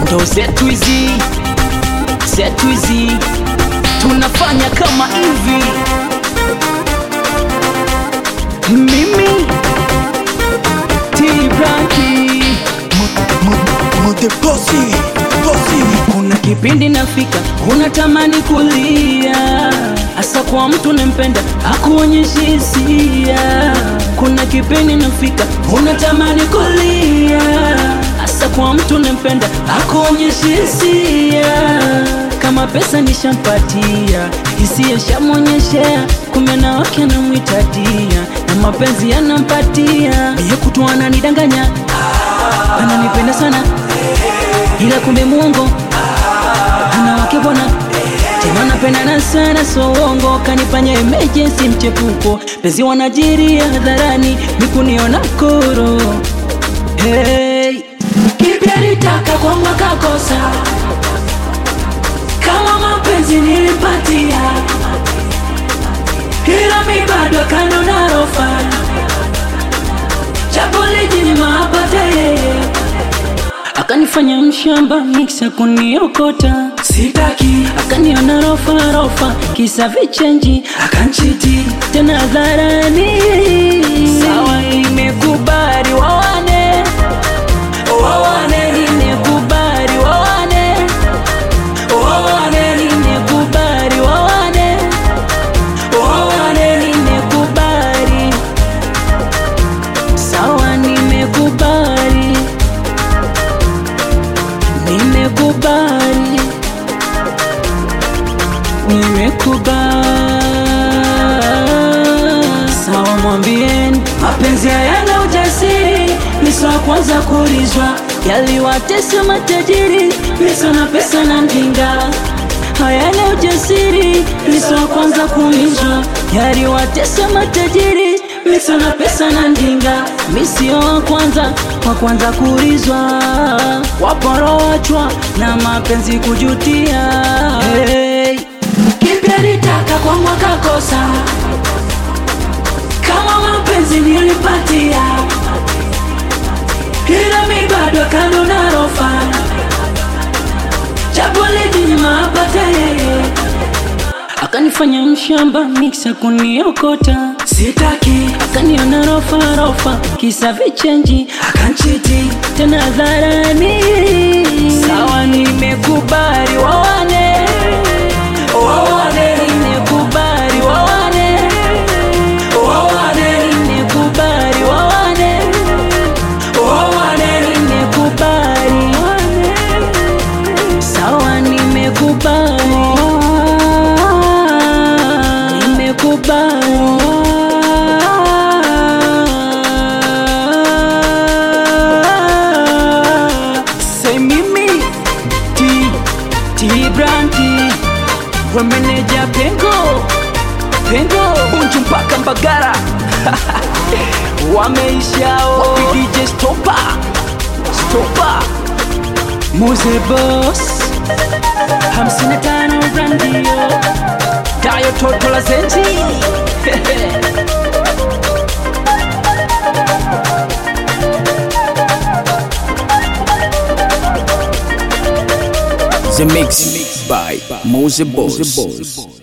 ndo zetu hizi zetu hizi tunafanya kama hivi mimi tibranki Mute bosi, bosi. kuna kipindi nafika unatamani kulia hasa kwa mtu nampenda akuonyeshi hisia kuna kipindi nafika unatamani kulia hasa kwa mtu nampenda akuonyeshi hisia kama pesa nishampatia hisia shamwonyeshea kumbe na wake anamwitadia na mapenzi yanampatia niye kutu ananidanganya ananipenda sana ila kumbe muongo ana wake bwana tena napendana sana so uongo kanifanya emergency mchepuko pezi wanajiria hadharani mikuniona koro hey. kipya litaka kwa mwaka kosa kama mapenzi nilipatia ila mi bado kando na rofa chapo lijinyima apate yeye akanifanya mshamba miksa kuniokota sitaki akaniona rofa rofa kisa vichenji akanchiti tena hadharani sawa imekubali wawane wawane nimekubali wawane wawane nimekubali wawane wawane nimekubali sawa nimekubali nimekubali nimekubali sawa mwambieni mapenzi hayana ujasiri miso wa kwanza kulizwa yaliwatesa matajiri miso na pesa na mjinga hayana ujasiri miso wa kwanza kulizwa yaliwatesa matajiri miso na pesa na mjinga misio wa kwanza wa kwanza kulizwa waporoachwa na mapenzi kujutia hey. kipya litaka kwa mwaka kosa kama mapenzi nilipatia ila mi bado kando na rofa chapo lijinyima apate yeye akanifanya mshamba miksa kuniokota sitaki akaniona rofa rofa kisa vichenji akanchiti tena hadharani sawa nimekubali wawane wawane nimekubali wawane wawane nimekubali wawane wawane nimekubali sawa nimekubali nimekubali Say mimi T T Brandy wameneja pengo pengo bunju mpaka mbagara wameishao wapi DJ stopa stopa Muze boss hamsini na tano randio dayo toto la zenji The mix by Mose Boss.